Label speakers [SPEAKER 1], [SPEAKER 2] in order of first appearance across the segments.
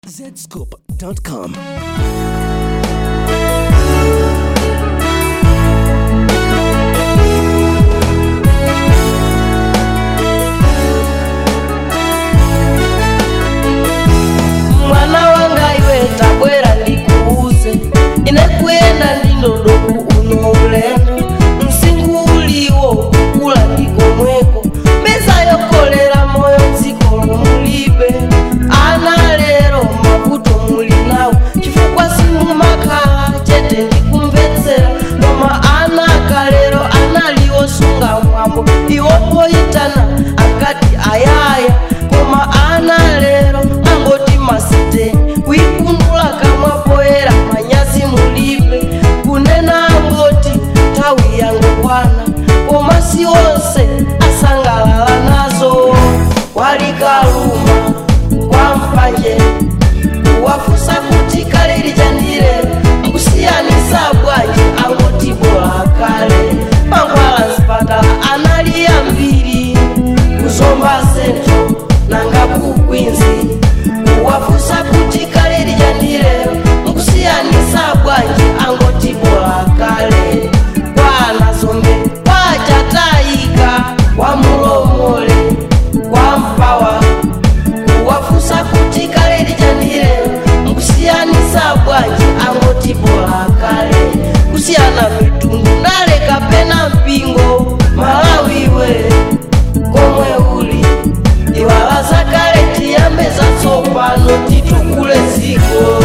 [SPEAKER 1] zscoop.com.
[SPEAKER 2] mwana wanga iwe tabwera ndikuuze ine kuyenda ndindodoku uno ulendo msingu uliwo kukula ndikomweko mbeza yokolera moyo dziko mulibe ana lero mavuto muli nawo chifukwa simumakhala chete ndikumvetsera koma ana akalero analiosunga mwambo iwopoyitana akati ayaya koma ana lero angoti masite kuikundula kamwa poyera manyazi mulibe kunena angoti nthawi yangokwana koma si onse asangalala nazo walikaluma kwa mpanje wafusa kuti kale lichandire mkusiyanisa bwanji angoti bola kale mangwala mzipatala anali ambiri kuzomba sentro nanga kukwinzi wafusa kuti kale lichandire mkusiyanisa bwanji angoti bola kale kwanazombe kwachatayika kwamulomole kwampawa wafusa kuti kale lichandire mkusiyanisa bwanji angoti bola kale kusiyana mitundu naleka pena mpingo malawiwe komwe uli iwala zakale tiyambe zatsopano titukule ziko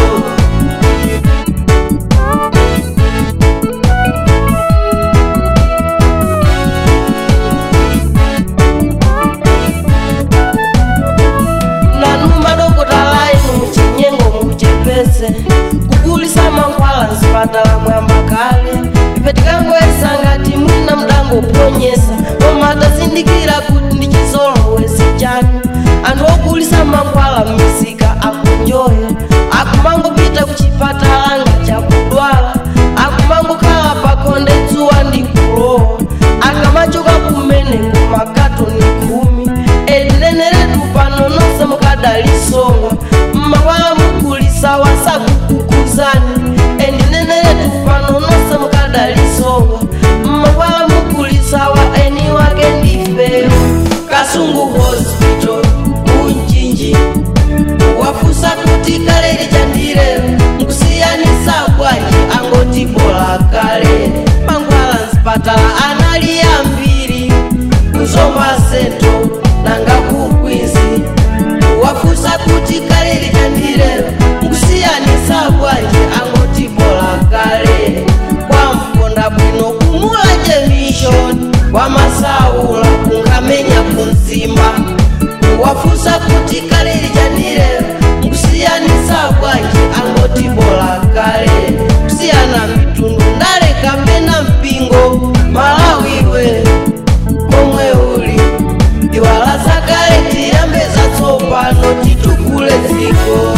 [SPEAKER 2] nanuma dokotala inu muchinyengo muchepese kukulisa mankhwala mzipatala mwamba kale ife tikangoyesa ngati mwina mdangoponyesa koma atazindikira kuti ndi chizolowezi chanu anthu okulisa mankhwala m'misika akunjoya akumangopita kuchipatala nga chakudwala akumangokhala pakhonde dzuwa ndi kulowa akamachoka kumene kumakatoni khumi edineneretu pano nonse mukadalisonga mmakwala mukulisa wasakukukuzani endineneretu pano nonse mukadalisonga mmakwala mukulisa wa eni wake ndife kasungu hospital kunjinji wafusa kuti kale lichandire mkusiyanisa bwanji angoti bola kale mangwala mzipatala anali ambiri kuzomba sento nanga kukwinzi wafusa kuti kale lichandire mkusiyanisa bwanji angoti bola kale kwamponda bwino kumula jemishoni wamasaula kungamenya kunzimba wafusa kuti kale lichandire mkusiyanisa bwanji angoti bola kale kusiyana mitundu ndaleka pena mpingo malawiwe komwe uli iwala zakale tiyambe zatsopano titukule dziko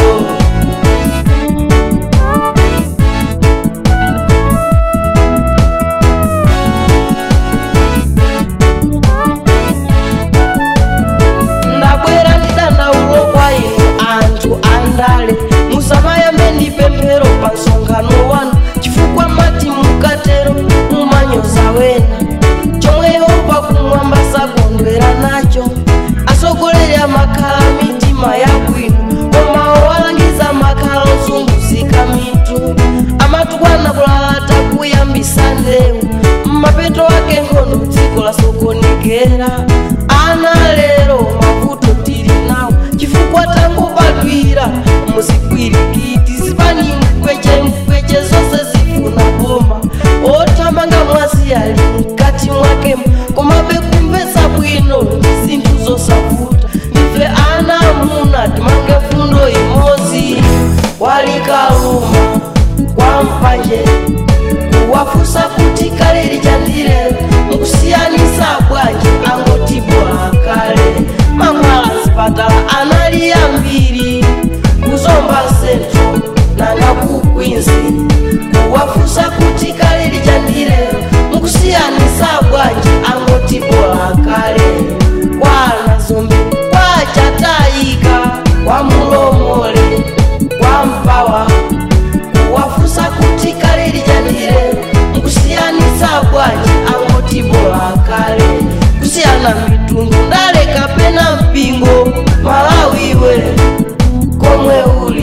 [SPEAKER 2] ndabwera ndidandaulo kwa inu anthu andale musamayambe ndi pemphero pa msonkhano wanu chifukwa mati mukatero mumanyoza wena chomwe yehova kumwamba sakondwera nacho asogoleri amakhala mitima yabwino koma owalangiza makhala ozunguzika mitu amatukwana kulalata kuyambisa ndewu mmapeto ake nkhondo dziko lasokonekera ana lero mavuto tili nawo chifukwa tangobadwira muzikwirikiti zipani mkweche mkweche zonse zifuna boma othamanga mwazi ali mkati mwake komabe kumvetsa bwino ndi zinthu zosavuta ife ana amuna timange fundo imodzi walikaluma kwa mpanje kuwafusa kuti kale lichandire mkusiyanisa bwanji angoti bola kale mangwala zipatala anali ambiri kuzomba sentro nanga kukwinzi kuwafusa kuti kale lichandire mkusiyanisa bwanji angoti bola kale kwana zombe kwachatayika kale kusiyana mitundu ndale kapena mpingo malawiwe komwe uli